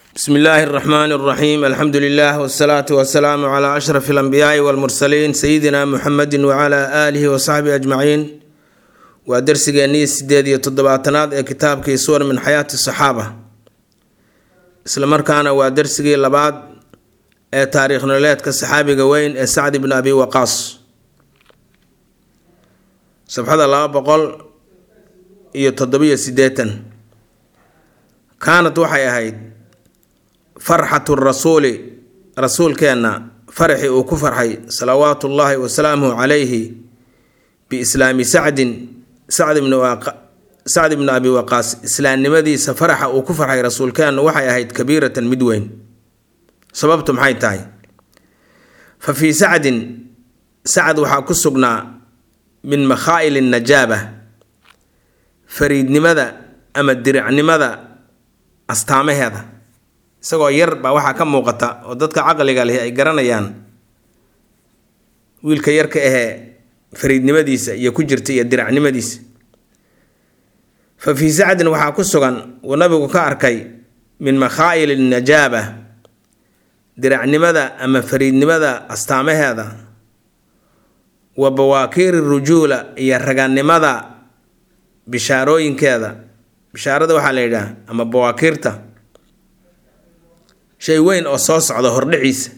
bsmi illaahi اraxmaan اraxiim alxamdu lilah wsalaatu wasalaamu cla ashraf اlanbiyaai wاlmursaliin sayidina muxamedi wcla aalihi wasaxbihi ajmaciin waa dersigeennii sideed iyo toddobaatanaad ee kitaabkii suwar min xayaati saxaaba isla markaana waa dersigii labaad ee taariikh nololeedka saxaabiga weyn ee sacd bn abi waqaas sabxada laba boqol iyo toddobiyo sideetan kaanad waxay ahayd farxatu rasuuli rasuulkeenna faraxii uu ku farxay salawaatu ullaahi wasalaamuhu calayhi biislaami sacdin sacd bni abi waqaas islaamnimadiisa faraxa uu ku farxay rasuulkeennu waxay ahayd kabiiratan mid weyn sababtu maxay tahay fa fii sacdin sacd waxaa ku sugnaa min makhaa'il najaaba fariidnimada ama diricnimada astaamaheeda isagoo yar baa waxaa ka muuqata oo dadka caqliga leh ay garanayaan wiilka yarka ahee fariidnimadiisa iyo ku jirta iyo diracnimadiisa fa fii sacdin waxaa ku sugan uu nabigu ka arkay min makhaa'il najaaba diracnimada ama fariidnimada astaamaheeda wa bawaakiiri rujuula iyo raganimada bishaarooyinkeeda bishaarada waxaa la yidhaah ama bawaakiirta shay weyn oo soo socda hordhiciisa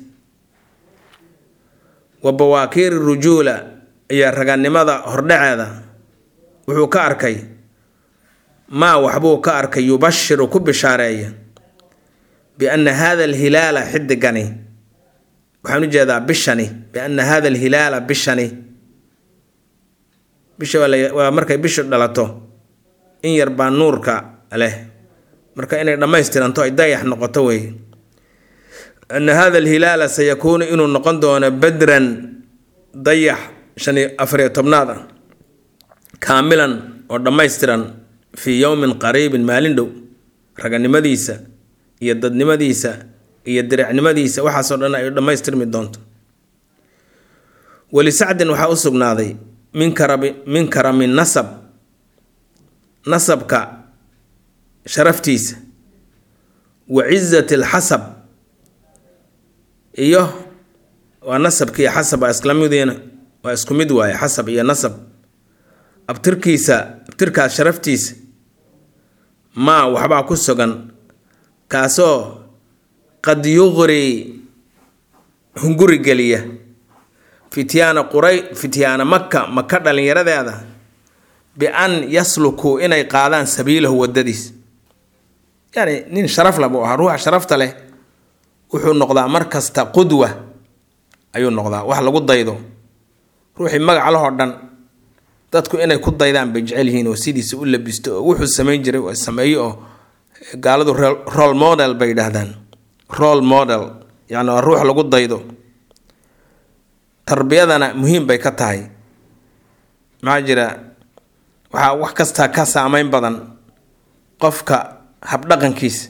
wa bawaakiiri rujuula iyo raganimada hordhaceeda wuxuu ka arkay maa waxbuu ka arkay yubashiru ku bishaareeya bianna hada alhilaala xidigani waxaan u jeedaa bishani bianna hada alhilaala bishani bisha waa markay bishu dhalato in yar baa nuurka leh marka inay dhammaystiranto ay dayax noqoto wey ana hada alhilaala sayakuunu inuu noqon doono badran dayax shan iyo afariyo tobnaad ah kaamilan oo dhammaystiran fii yowmin qariibin maalin dhow raganimadiisa iyo dadnimadiisa iyo diricnimadiisa waxaasoo dhan ay dhammaystirmi doonto walisacdin waxaa u sugnaaday min karami min karami nasab nasabka sharaftiisa wa cizati alxasab iyo waa nasabkiiyo xasab waa islamidina waa isku mid waaye xasab iyo nasab abtirkiisa abtirkaas sharaftiisa maa waxbaa ku sugan kaasoo qad yuqri hunguri geliya fityaana quray fityaana maka maka dhallinyaradeeda bi-an yaslukuu inay qaadaan sabiilahu wadadiis yacni nin sharaf la buu ahaa ruuxa sharafta leh wuxuu noqdaa mar kasta qudwa ayuu noqdaa wax lagu daydo ruuxii magac lahoo dhan dadku inay ku daydaan bay jecel yihiin oo sidiisa u labisto oo wuxuu samayn jiray oo sameeyo oo gaaladu role model bay yidhaahdaan role model yacni waa ruux lagu daydo tarbiyadana muhiim bay ka tahay maxaa jira waxaa wax kastaa ka saameyn badan qofka habdhaqankiisa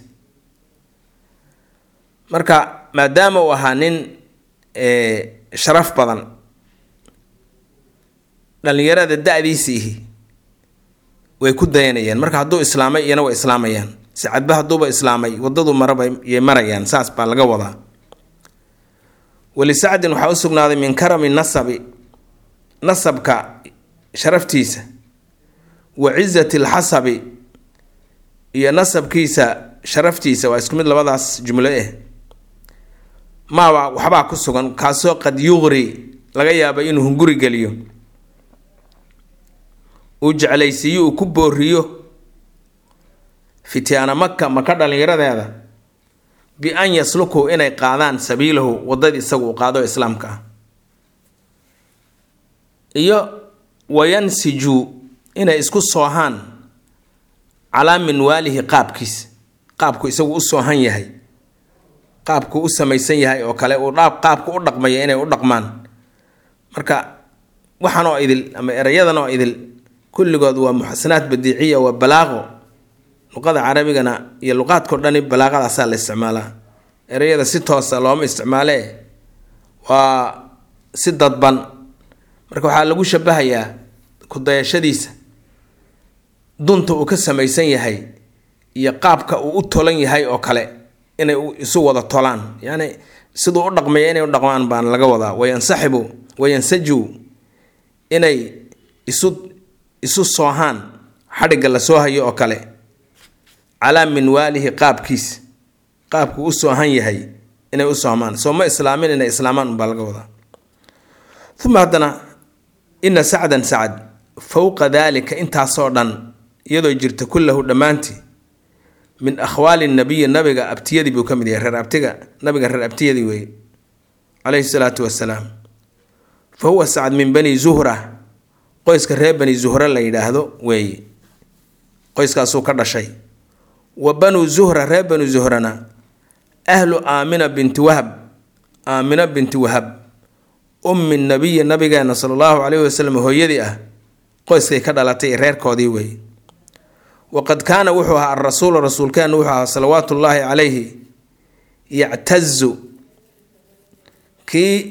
marka maadaama uu ahaa nin sharaf badan dhallinyarada da-diisiihi way ku dayanayaan marka hadduu islaamay iyana way islaamayaan sicadba hadduuba islaamay wadadu maraba yay marayaan saas baa laga wadaa walisacdin waxaa u sugnaaday min karami nasabi nasabka sharaftiisa wa cizati alxasabi iyo nasabkiisa sharaftiisa waa isku mid labadaas jumlo eh maaba waxbaa ku sugan kaasoo qad yuqri laga yaaba inuu hunguri geliyo uu jeclaysiiyo uu ku booriyo fityaana maka maka dhallinyaradeeda bi-an yaslukuu inay qaadaan sabiilahu wadadii isagu uu qaado islaamka ah iyo wayansijuu inay isku soohaan calaa minwaalihi qaabkiisa qaabku isagu u soohan yahay qaabku u samaysan yahay oo kale uu qaabku u dhaqmaya inay u dhaqmaan marka waxan oo idil ama erayadan oo idil kulligood waa muxasanaad badiiciya waa balaaqo luqada carabigana iyo luqaadkao dhani balaaqadaasaa la isticmaalaa ereyada si toosa looma isticmaalee waa si dadban marka waxaa lagu shabahayaa ku-dayashadiisa dunta uu ka samaysan yahay iyo qaabka uu u tolan yahay oo kale inay isu wada tolaan yacni siduu u dhaqmaya inay u dhaqmaan baan laga wadaa wayansaxibu wayansaju inay isu isu soohaan xadhigga la soo hayo oo kale calaa minwaalihi qaabkiis qaabkuu u soohan yahay inay u soomaan soo ma islaamin inay islaamaan unbaa laga wadaa uma haddana ina sacdan sacad fowqa daalika intaasoo dhan iyadoo jirta kullahu dhammaantii min akhwaali nabiyi nabiga abtiyadii buu ka mid yahay reer abtiga nabiga reer abtiyadii weeye calayhi salaatu wasalaam fa huwa sacad min bani zuhra qoyska reer bani zuhra la yidhaahdo weeye qoyskaasuu ka dhashay wa banuu zuhra reer banu zuhrana ahlu aamina binti wahab aamina binti wahab ummi nabiyi nabigeena sala allahu calayhi wasalam hooyadii ah qoyskay ka dhalatay reerkoodii weeye waqad kaana wuxuu ahaa arasuulu rasuulkeenu wuxuu ahaa salawaatu ullaahi calayhi yactazu kii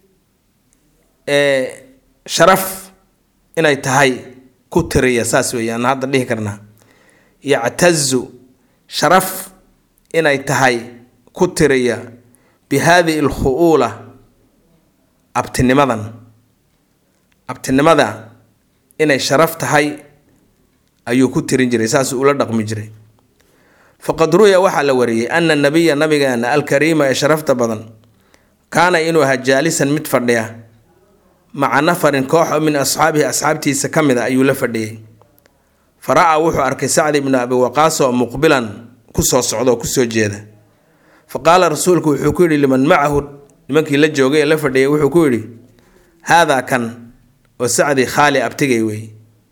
sharaf inay tahay ku tiriya saas weeye aan hadda dhihi karnaa yactazu sharaf inay tahay ku tiriya bi haadihi alkhu'uula abtinimadan abtinimada inay sharaf tahay ayuu ku tirin jiray saasuu ula dhaqmi jiray faqad ruya waxaa la wariyey ana nabiya nabigeena alkariima ee sharafta badan kaana inuu ahaa jaalisan mid fadhiya maca nafarin koox oo min asxaabihi asxaabtiisa ka mid a ayuu la fadhiyey fa ra-aa wuxuu arkay sacdi ibnu abi waqaas oo muqbilan kusoo socda oo kusoo jeeda fa qaala rasuulku wuxuu ku yidhi liman macahu nimankii la joogay ee la fadhiyay wuxuu ku yidhi haadaa kan oo sacdi khaali abtigay wey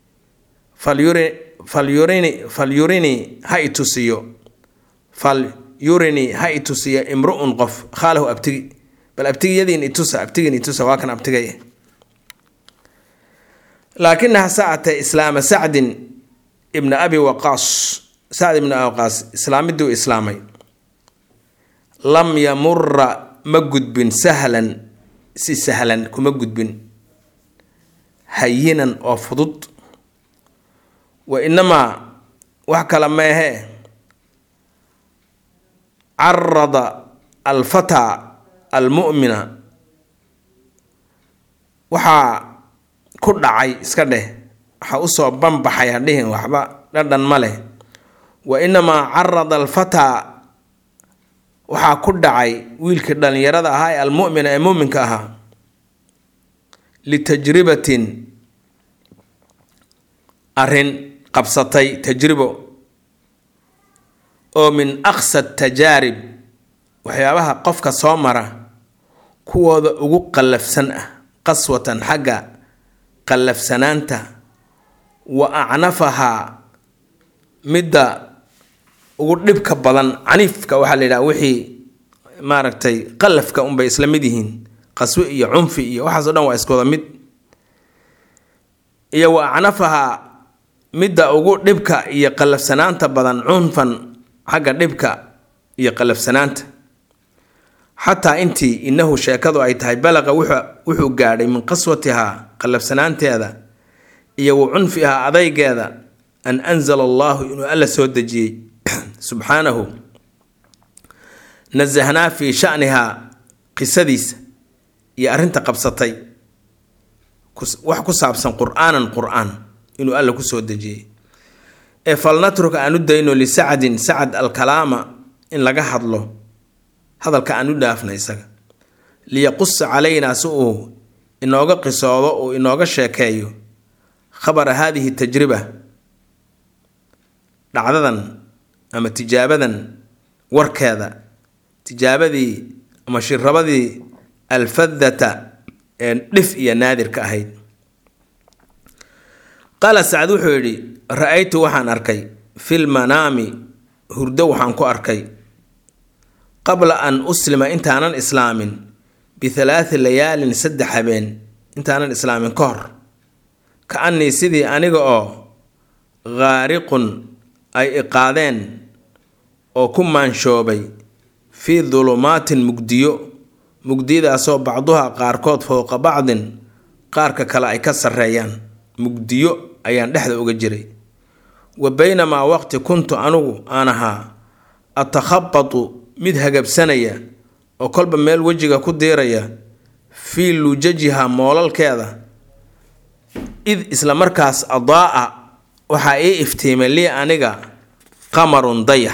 falyurini falyurini ha itusiyo falyurini ha itusiyo imru-un qof khaalahu abtigi bal abtigiyadiin itusa abtigin itusa waa kan abtigay laakinaha saacatee islaama sacdin ibna abi waqaas sacd ibna abi waqaas islaamiduu islaamay lam yamura ma gudbin sahlan si sahlan kuma gudbin hayinan oo fudud wa inamaa wax kale meehee carada alfataa almu'mina waxaa ku dhacay iska dheh waxaa usoo banbaxay hadhihin waxba dhadhan ma leh wa inamaa carada alfataa waxaa ku dhacay wiilkii dhallinyarada ahaa ee almu'mina ee muuminka ahaa litajribatin arrin qabsatay tajribo oo min aqsa tajaarib waxyaabaha qofka soo mara kuwooda ugu qallafsan ah qaswatan xagga qallafsanaanta wa acnafahaa midda ugu dhibka badan caniifka waxaa la yidhaha wixii maaragtay qallafka unbay isla mid yihiin qaswe iyo cunfi iyo waxaasoo dhan waa iskooda mid iyo wa acnafahaa midda ugu dhibka iyo qallafsanaanta badan cunfan xagga dhibka iyo qallafsanaanta xataa intii inahu sheekadu ay tahay balaqa wuxuu gaadhay min qaswatihaa qallafsanaanteeda iyo wa cunfihaa adaygeeda an anzala allaahu inuu alla soo dejiyey subxaanahu nasahnaa fii shanihaa qisadiisa iyo arrinta qabsatay wax ku saabsan qur-aanan qur-aan inuu alla kusoo dejiyey ee falnatruk aan u dayno lisacdin sacad alkalaama in laga hadlo hadalka aan u dhaafna isaga liyaqusa calaynaa si uu inooga qisoodo uu inooga sheekeeyo khabara haadihi tajriba dhacdadan ama tijaabadan warkeeda tijaabadii ama shirabadii alfadata ee dhif iyo naadirka ahayd qaala sacad wuxuu yidhi ra-aytu waxaan arkay fil manaami hurdo waxaan ku arkay qabla an uslima intaanan islaamin bithalaati layaalin saddex habeen intaanan islaamin ka hor ka annii sidii aniga oo khaariqun ay iqaadeen oo ku maanshoobay fii dulumaatin mugdiyo mugdiyadaasoo bacduha qaarkood fowqa bacdin qaarka kale ay ka sarreeyaan mugdiyo ayaan dhexda uga jiray wa baynamaa waqti kuntu anugu aan ahaa atakhabatu mid hagabsanaya oo kolba meel wejiga ku diiraya fii lujajiha moolalkeeda id isla markaas adaa-a waxaa ii iftiimay lii aniga qamarun dayax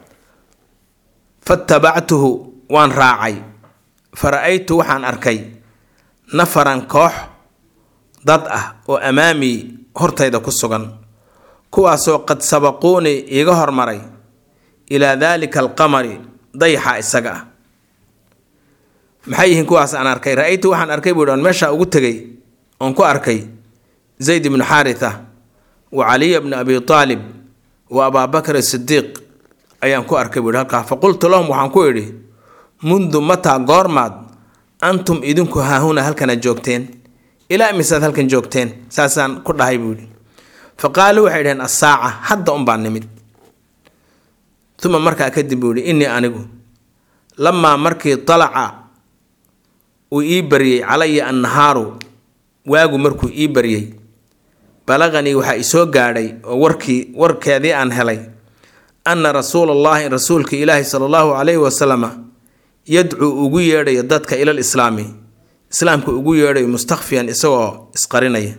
fatabactuhu waan raacay fa ra-aytu waxaan arkay nafaran koox dad ah oo amaamii hortayda ku sugan kuwaasoo qad sabaquunii iiga hormaray ilaa daalika alqamari dayaxa isaga ah maxay yihiin kuwaas aan arkay ra-aytu waxaan arkay buuhi on meeshaa ugu tegay oon ku arkay zayd ibnu xaaritha wa caliya bni abi aalib wa abaabakr sidiiq ayaan ku arkay buuhi halkaa fa qultu lahum waxaan ku idhi mundu mataa goormaad antum idinku haahuna halkana joogteen ilaa imisaad halkan joogteen saasaan ku dhahay buuhi fa qaaluu waxay dhaheen assaaca hadda unbaan nimid uma markaa kadib buu yihi innii anigu lamaa markii talaca uu ii baryey calaya annahaaru waagu markuu ii baryey balaqanii waxaa isoo gaadhay oo warkii warkeedii aan helay anna rasuulallaahi rasuulka ilaahi sala allahu calayhi wasalama yadcuu ugu yeedhayo dadka ilal islaami islaamka ugu yeedhayo mustakfiyan isagoo isqarinaya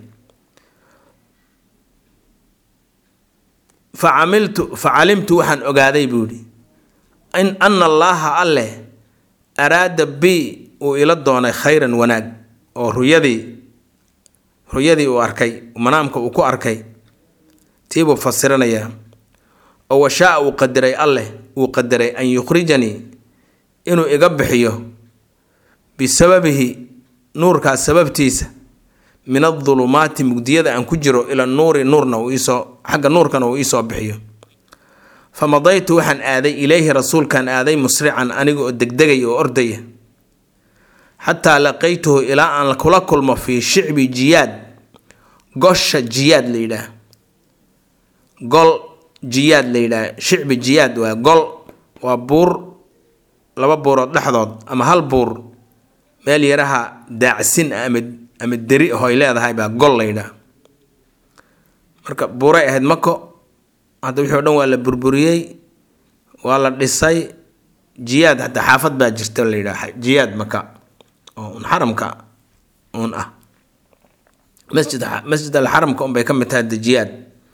fa camiltu fa calimtu waxaan ogaaday buu yidhi in anna allaaha alleh araada bi uu ila doonay khayran wanaag oo ruyadii ruyadii uu arkay manaamka uu ku arkay tiibuu fasiranayaa oo washaa uu qadiray alleh uu qadaray an yukhrijanii inuu iga bixiyo bisababihi nuurkaas sababtiisa min adulumaati mugdiyada aan ku jiro ila nuuri nuurna uu iisoo xagga nuurkana uu iisoo bixiyo fa madaytu waxaan aaday ilayhi rasuulkaan aaday musrican aniga oo degdegay oo ordaya xataa laqaytuhu ilaa aan kula kulmo fii shicbi jiyaad gosha jiyaad la yidhaah gol jiyaad la yidhaah shicbi jiyaad waa gol waa buur laba buurood dhexdood ama hal buur meel yaraha daacsin ah ama ama deri ahoy leedahay baa gol la yidhaah marka buuray ahayd mako hadda wixii o dhan waa la burburiyey waa la dhisay jiyaad hataa xaafad baa jirta la yidhaah jiyaad maka oo un xaramka uun ah masjid masjid alxaramka unbay ka mid tahay de jiyaad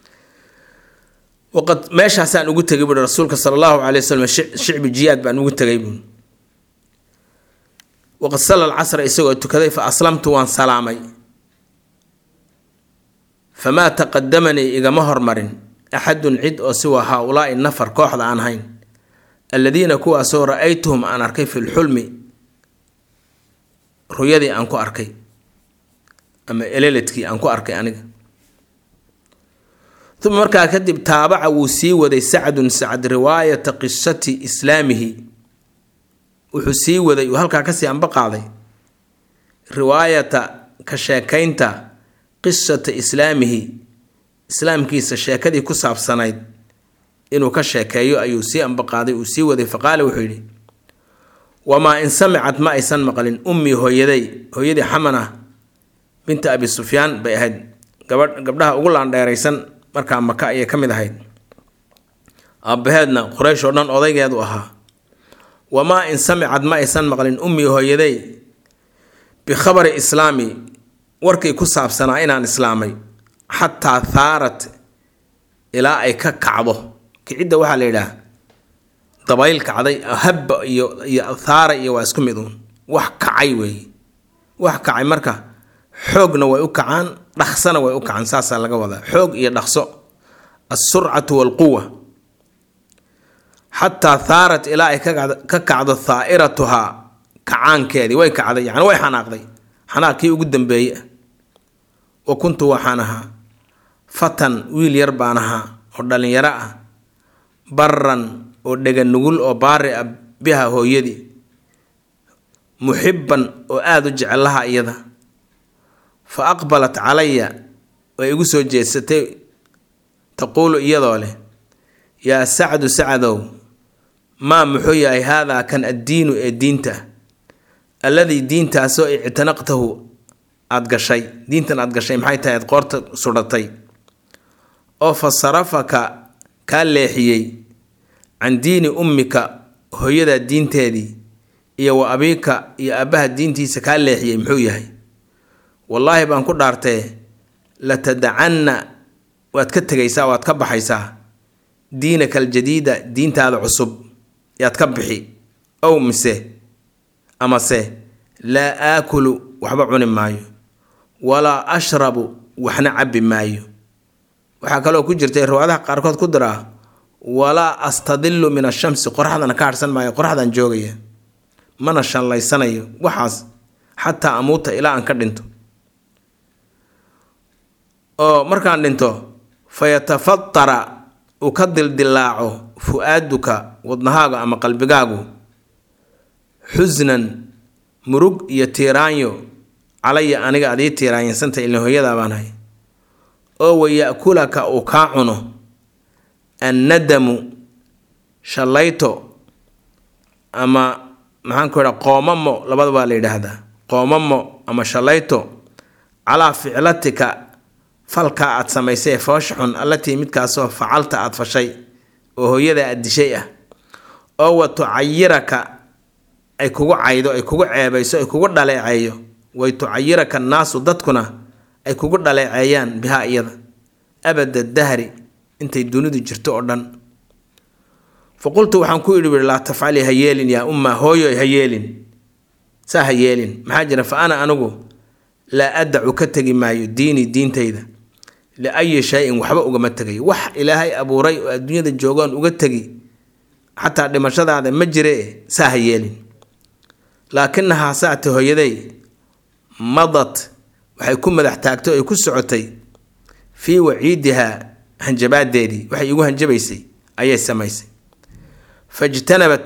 waqad meeshaasaan ugu tegay buui rasuulka sala allahu calay wasalam shicbi jiyaad baan ugu tegay buui waqad salla alcasra isagoo tukaday fa aslamtu waan salaamay famaa taqadamanii igama hormarin axadun cid oo siwa haa-ulaai nafar kooxda aan hayn alladiina kuwaasoo ra-aytuhum aan arkay fi lxulmi ruyadii aan ku arkay ama eleledkii aan ku arkay aniga uma markaa kadib taabaca wuu sii waday sacdun sacd riwaayata qisati islaamihi wuxuu sii waday uu halkaa kasii anba qaaday riwaayata ka sheekaynta qisata islaamihi islaamkiisa sheekadii ku saabsanayd inuu ka sheekeeyo ayuu sii ambaqaaday uu sii waday faqaala wuxuu yidhi wamaa in samicad ma aysan maqlin ummii hooyaday hooyadii xamana binta abi sufyaan bay ahayd gabadh gabdhaha ugu laandheeraysan markaa maka ayay ka mid ahayd aabbaheedna quraysh oo dhan odaygeedu ahaa wamaa in samicad ma aysan maqlin ummii hooyaday bikhabari islaami warkii ku saabsanaa inaan islaamay xataa thaarat ilaa ay ka kacdo kicidda waxaa la yidhaah dabayl kacday habba iyo iyo thaara iyo waa isku mid uun wax kacay weeye wax kacay marka xoogna way u kacaan dhaqsana way u kacaan saasaa laga wadaa xoog iyo dhaqso alsurcatu walquwa xataa thaarat ilaa ay ka kacdo thaa'iratuhaa kacaankeedii way kacday yani way xanaaqday xanaaqkii ugu dambeeye ah wa kuntu waxaan ahaa fatan wiil yar baan ahaa oo dhallinyaro ah baran oo dhega nugul oo baari ah biha hooyadii muxibban oo aada u jecelaha iyada fa aqbalat calaya way igu soo jeedsatay taquulu iyadoo leh yaa sacdu sacdow maa muxuu yahay haadaa kan addiinu ee diinta alladii diintaasoo ictanaqtahu aada gashay diintan aada gashay maxay tahay aad qoorta sudhatay oo fa sarafaka kaa leexiyey can diini ummika hooyadaa diinteedii iyo wa abiika iyo aabbaha diintiisa kaa leexiyey muxuu yahay wallaahi baan ku dhaartee latadacanna waad ka tegaysaa waad ka baxaysaa diinaka aljadiida diintaada cusub yaad ka bixi ow mise amase laa aakulu waxba cuni maayo walaa ashrabu waxna cabbi maayo waxaa kaloo ku jirtay riwaadaha qaarkood ku diraa walaa astadillu min ashamsi qoraxdana ka harhsan maayo qoraxdan joogaya mana shallaysanayo waxaas xataa amuuta ilaa aan ka dhinto oo markaan dhinto fayatafatara uu ka dildilaaco fu-aaduka wadnahaaga ama qalbigaagu xusnan murug iyo tiiraanyo calaya aniga adii tiiraanyansanta ilin hooyadaa baan hay oo waya-kulaka uu kaa cuno annadamu shallayto ama maxaan ku idha qoomamo labada baa la yidhaahdaa qoomamo ama shallayto calaa ficlatika falkaa aad samaysay ee foosha xun allatii midkaasoo facalta aad fashay oo hooyada aad dishay ah oo wa tucayiraka ay kugu caydo ay kugu ceebayso ay kugu dhaleeceeyo way tucayiraka annaasu dadkuna ay kugu dhaleeceeyaan bihaa iyada abada dahri intay dunidu jirto oo dhan fa qultu waxaan ku idhi ui laa tafcali ha yeelin yaa umma hooyoy ha yeelin saa ha yeelin maxaa jira fa ana anigu laa adacu ka tegi maayo diinii diintayda liayi shay-in waxba ugama tegayo wax ilaahay abuuray oo adduunyada joogaan uga tegi xataa dhimashadaada ma jire saa ha yeelin laakinahaa saate hooyaday madad waxay ku madax taagtay ay ku socotay fii waciidihaa hanjabaadeedii waxay igu hanjabaysay ayay samaysay fajtanabat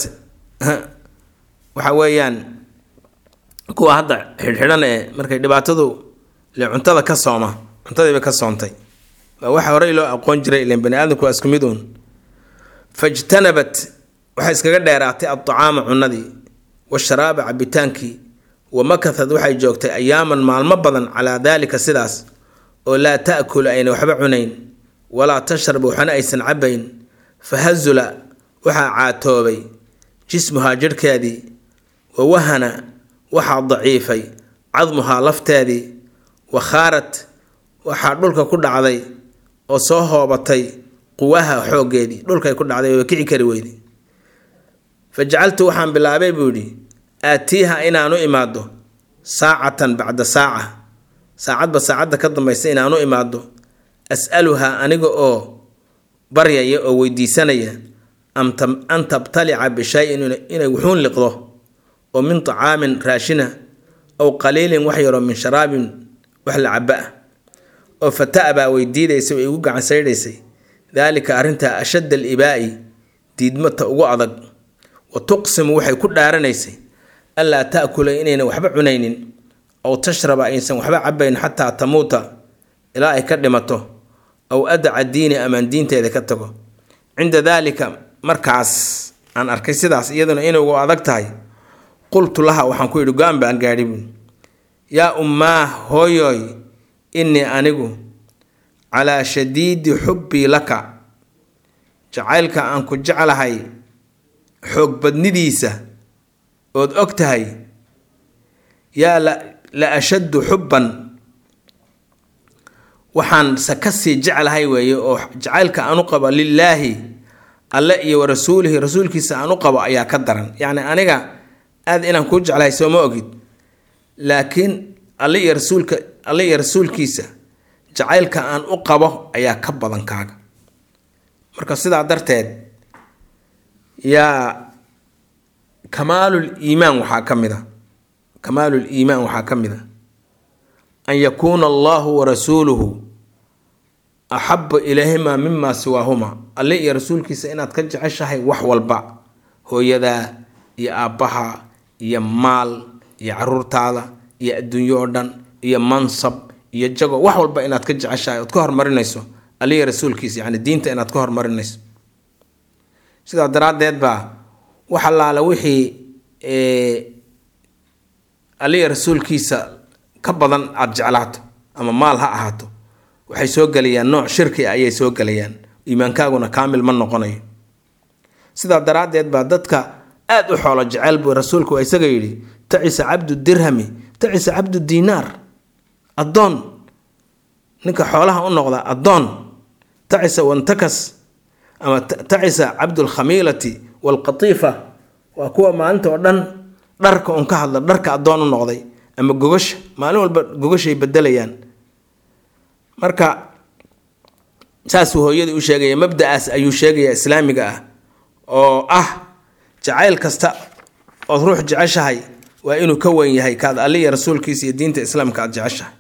waxa weeyaan kuwa hadda xidhxidhan ee markay dhibaatadu le cuntada ka sooma cuntadiiba ka soontay waa waxa horey loo aqoon jiray ilan bani aadamku waa isku mid uun fajtanabat waxay iskaga dheeraatay addacaama cunadii washaraaba cabitaankii wa makahad waxay joogtay ayaaman maalmo badan calaa daalika sidaas oo laa ta'kulu ayna waxba cunayn walaa tashrab waxna aysan cabayn fahazula waxaa caatoobay jismuhaa jidhkeedii wa wahana waxaa daciifay cadmuhaa lafteedii wa khaarat waxaa dhulka ku dhacday oo soo hoobatay quwaha xooggeedii dhulkay ku dhacday oo kici kari weyday fa jacaltu waxaan bilaabay buu yidhi aatiiha inaanu imaado saacatan bacda saaca saacadba saacadda ka dambaysa inaanu imaado as'aluhaa aniga oo baryaya oo weydiisanaya an tabtalica bishay-in inay wuxuun liqdo oo min tacaamin raashina ow qaliilin wax yaroo min sharaabin wax la caba ah oo fata'baa way diidaysay way igu gacan saydhaysay daalika arrintaa ashadda alibaa'i diidmata ugu adag wa tuqsimu waxay ku dhaaranaysay allaa ta'kula inaynan waxba cunaynin ow tashraba aysan waxba cabayn xataa tamuuta ilaa ay ka dhimato aw adaca diini amaan diinteeda ka tago cinda daalika markaas aan arkay sidaas iyaduna inugu adag tahay qultu laha waxaan ku yidhi go-aan baan gaadhi buui yaa ummaah hooyoy innii anigu calaa shadiidi xubbii laka jacaylka aan ku jeclahay xoog badnidiisa ood og tahay yaa la ashaddu xubban waxaan se ka sii jeclahay weeye oo jacaylka aan u qabo lilaahi alle iyo wa rasuulihi rasuulkiisa aan u qabo ayaa ka daran yacni aniga aad inaan kuu jeclahay sooma ogid laakiin alle iyo rasuulka alle iyo rasuulkiisa jacaylka aan u qabo ayaa ka badan kaaga marka sidaa darteed yaa kamaalul iimaan waxaa ka mid a kamaalul iimaan waxaa ka mid a an yakuuna allahu wa rasuuluhu axaba ilayhima mima siwaahuma alle iyo rasuulkiisa inaad ka jeceshahay wax walba hooyadaa iyo aabbaha iyo maal iyo caruurtaada iyo adduunyo oo dhan iyo mansab iyo jago wax walba inaad ka jeceshahay ood ka hormarinayso alle iyo rasuulkiisa yacni diinta inaad ka hormarinayso sidaa daraaddeed baa wax allaala wixii alle iyo rasuulkiisa ka badan aada jeclaato ama maal ha ahaato waxay soo gelayaan nooc shirki ah ayay soo gelayaan iimaankaaguna kaamil ma noqonayo sidaa daraaddeed baa dadka aada u xoolo jecel buu rasuulku waa isaga yidhi tacisa cabdu dirhami tacisa cabdu diinaar addoon ninka xoolaha u noqda addoon tacisa wantakas ama tacisa cabdulkhamiilati waalqatiifa waa kuwa maalinta oo dhan dharka un ka hadla dharka addoon u noqday ama gogasha maalin walba gogashay bedelayaan marka saasuu hooyadii u sheegaya mabda-aas ayuu sheegaya islaamiga ah oo ah jacayl kasta ood ruux jeceshahay waa inuu ka weyn yahay kaad alliya rasuulkiisa iyo diinta islaamka aad jeceshahay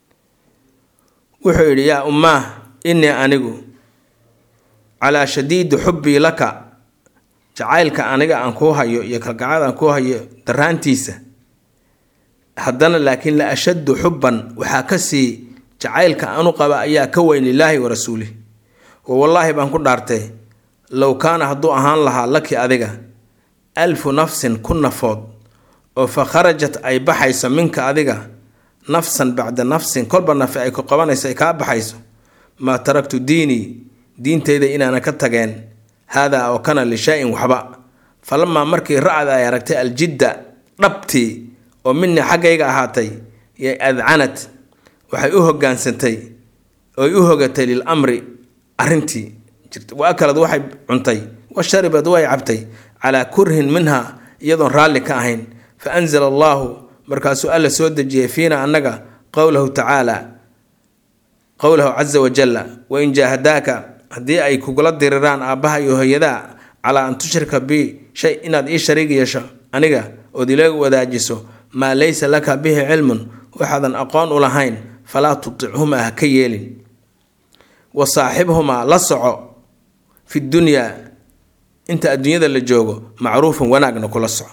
wuxuu yidhi yaa ummaah innii anigu calaa shadiidi xubbii laka jacaylka aniga aan kuu hayo iyo kalgacad aan kuu hayo daraantiisa haddana laakiin la ashaddu xubban waxaa ka sii jacaylka aanu qaba ayaa ka weyn lilaahi wa rasuulih wa wallaahi baan ku dhaartay low kaana hadduu ahaan lahaa laki adiga alfu nafsin ku nafood oo fa kharajat ay baxayso minka adiga nafsan bacda nafsin kolba nafi ay ku qabanayso ay kaa baxayso maa taraktu diinii diintayda inaana ka tageen haadaa oo kana lishaa-in waxba falamaa markii ra-da ay aragtay aljidda dhabtii oo minii xaggayga ahaatay yay adcanad waxay u hogaansantay oy u hogatay lil amri arrintii wa akalad waxay cuntay wa sharibad way cabtay calaa kurhin minha iyadoon raalli ka ahayn fa anzala allaahu markaasuu alla soo dejiyay fiina annaga qowlahu tacaala qowlahu casa wajalla wain jaahadaaka haddii ay kugula diriraan aabbaha iyo hooyadaa calaa an tushrika bi shay inaad ii shariig yeesho aniga ood ila wadaajiso maa laysa laka bihi cilmun waxaadan aqoon u lahayn falaa tutichumaa ha ka yeelin wa saaxibhumaa la soco fi dunyaa inta adduunyada la joogo macruufan wanaagna kula soco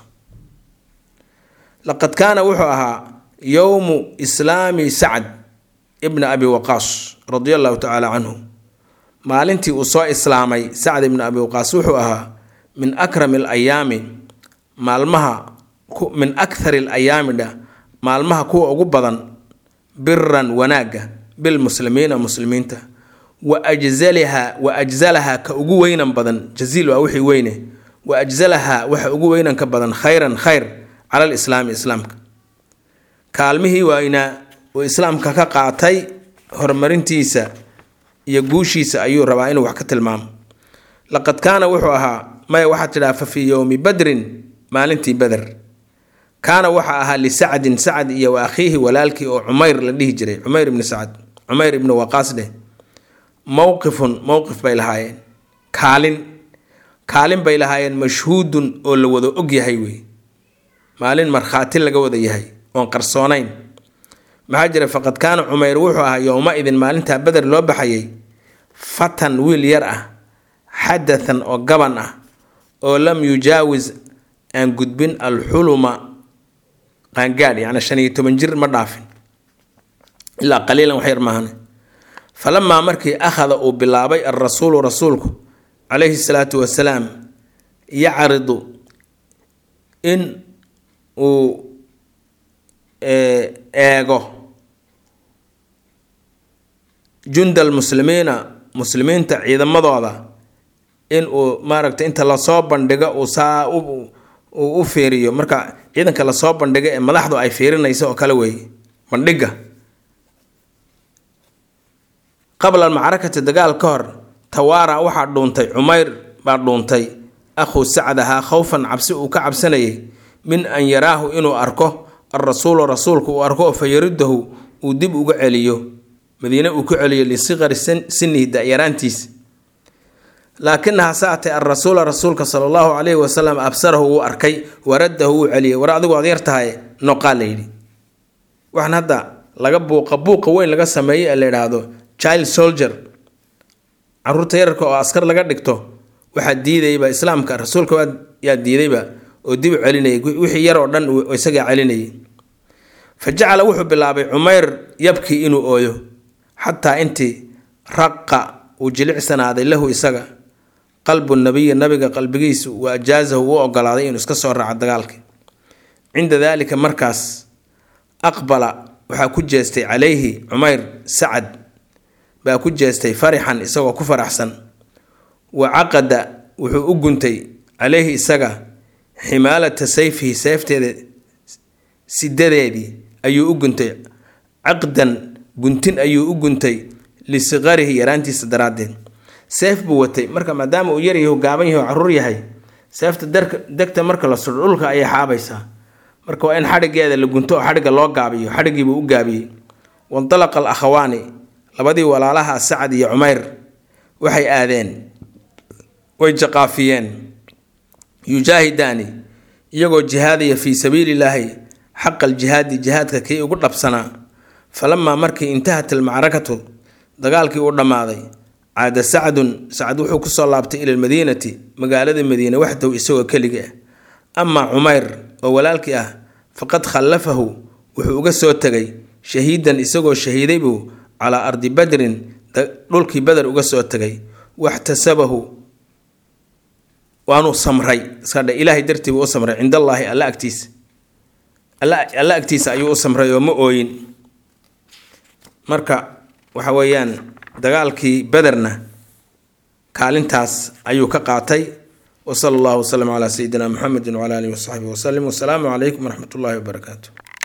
laqad kaana wuxuu ahaa yowmu islaami sacd ibna abi waqaas radia allahu tacaala canhu maalintii uu soo islaamay sacd ibna abi waqaas wuxuu ahaa min akrami alayaami maalmaha min akhari alayaami dha maalmaha kuwa ugu badan biran wanaagga bilmuslimiina muslimiinta wa ajzaliha wa ajzalaha ka ugu weynan badan jaziil waa wixii weyne wa ajzalaha waxa ugu weynanka badan khayran khayr cala alislaami islaamka kaalmihii waaynaa uu islaamka ka qaatay horumarintiisa iyo guushiisa ayuu rabaa inuu wax ka tilmaamo laqad kaana wuxuu ahaa maya waxaad tidhaha fa fii yowmi badrin maalintii beder kaana waxaa ahaa lisacdin sacad iyo wa akhiihi walaalkii oo cumayr la dhihi jiray cumayr ibni sacad cumayr ibni waqaas dheh mowqifun mowqif bay lahaayeen kaalin kaalin bay lahaayeen mashhuudun oo la wada og yahay wey maalin markhaati laga wada yahay oon qarsoonayn maxaa jira faqad kaana cumayr wuxuu ahaa yowma-idin maalintaa beder loo baxayay fatan wiil yar ah xadathan oo gaban ah oo lam yujaawis aan gudbin alxuluma qaangaadh yacni shan iyo toban jir ma dhaafin ilaa qaliilan wax yar maahane falamaa markii akhada uu bilaabay alrasuulu rasuulku calayhi salaatu wasalaam yacridu in uu eego junda almuslimiina muslimiinta ciidamadooda in uu maaragtay inta lasoo bandhigo uu saa uu u fiiriyo marka ciidanka lasoo bandhigo ee madaxdu ay fiirinayso oo kale weeye bandhiga qabla almacrakati dagaal ka hor tawaara waxaa dhuuntay cumayr baa dhuuntay akhuu sacdahaa khowfan cabsi uu ka cabsanayay min an yaraahu inuu arko alrasuulu rasuulku uu arko oo fa yaridahu uu dib uga celiyo madiine uu ku celiyo lisikari sinihi da-yaraantiisa laakinaha saatay alrasuula rasuulka sala allahu calayhi wasalam absarahu wuu arkay waradahu wuu celiyay war adigu ad yar tahay noqaa la yidhi waxaan hadda laga buuqa buuqa weyn laga sameeyey ee la yidhaahdo child soldier caruurta yararka oo askar laga dhigto waxaa diidayba islaamka rasuulka yaa diidayba oo dib u celinayay wixii yar oo dhan isagaa celinayay fa jacala wuxuu bilaabay cumayr yabkii inuu ooyo xataa intii raqa uu jilicsanaaday lahu isaga qalbu nabiyi nabiga qalbigiisu wa ajaasahu u ogolaaday inuu iska soo raaco dagaalkii cinda daalika markaas aqbala waxaa ku jeestay calayhi cumayr sacad baa ku jeestay farixan isagoo ku faraxsan wa caqada wuxuu u guntay calayhi isaga ximaalata sayfihi seefteeda sidadeedii ayuu u guntay caqdan guntin ayuu u guntay lisiqarihi yaraantiisa daraaddeed seef buu watay marka maadaama uu yaryahay gaaban yahay oo caruur yahay seefta degta marka la sudho dhulka ayay xaabaysaa marka waa in xadhigeeda la gunto oo xadhigga loo gaabiyo xadhiggiibuu u gaabiyey wandalaqa al akhawaani labadii walaalaha sacad iyo cumayr waxay aadeen way jaqaafiyeen yujaahidaani iyagoo jihaadaya fii sabiilillaahi xaqa aljihaadi jihaadka kii ugu dhabsanaa falamaa markii intahat almacrakatu dagaalkii u dhammaaday caada sacdun sacad wuxuu kusoo laabtay ila lmadiinati magaalada madiine waxdow isagoo keliga ah amaa cumayr oo walaalkii ah faqad khallafahu wuxuu uga soo tegay shahiidan isagoo shahiiday buu calaa ardi badrin dhulkii bader uga soo tegay waxtasabahu waanuu samray iskadhe ilaahay dartii buu u samray cindallaahi alla agtiisa alla agtiisa ayuu u samray oo ma ooyin marka waxa weeyaan dagaalkii bederna kaalintaas ayuu ka qaatay wasala allahu wasalam calaa sayidina muxamedi wcala alihi wasaxbihi wasalim wasalaamu calaykum waraxmat ullahi wabarakaatu